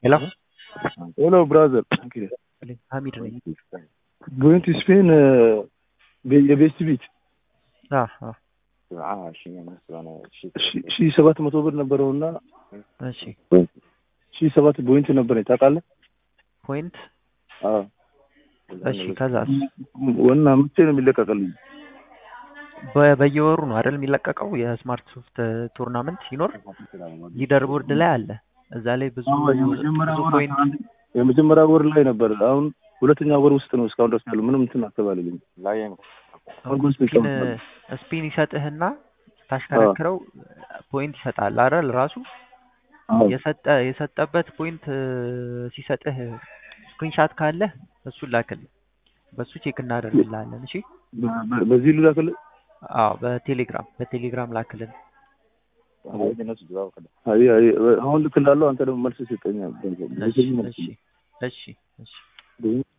ሄሎ ሄሎ ብራዘር ሀሚድ ነኝ። ጎይንግ ቱ ስፔን የቤስት ቢት አዎ፣ አዎ። ሺ ሰባት መቶ ብር ነበረውና እሺ ሺ ሰባት ቦይንት ነበረኝ ታውቃለህ? ፖይንት አዎ እሺ። ከዛስ ወና መቼ ነው የሚለቀቅልኝ? በ- በየወሩ ነው አይደል የሚለቀቀው? የስማርት ሶፍት ቱርናመንት ሲኖር ሊደር ቦርድ ላይ አለ። እዛ ላይ ብዙ የመጀመሪያ ብዙ ወር ፖይንት የመጀመሪያ ወር ላይ ነበር። አሁን ሁለተኛ ወር ውስጥ ነው እስካሁን ድረስ ያለው ምንም እንትን አትባልልኝ። ስፒን ስፒን ይሰጥህና ታሽከረክረው ፖይንት ይሰጣል አይደል? ራሱ የሰጠ የሰጠበት ፖይንት ሲሰጥህ ስክሪንሻት ካለህ እሱን ላክልህ። በሱ ቼክ እናደርግልሃለን። እሺ በዚህ ልላክልህ። አዎ፣ በቴሌግራም በቴሌግራም ላክልን። አይ አይ አሁን ልክላለሁ። አንተ ደግሞ መልስ ስጠኝ። እሺ እሺ እሺ እሺ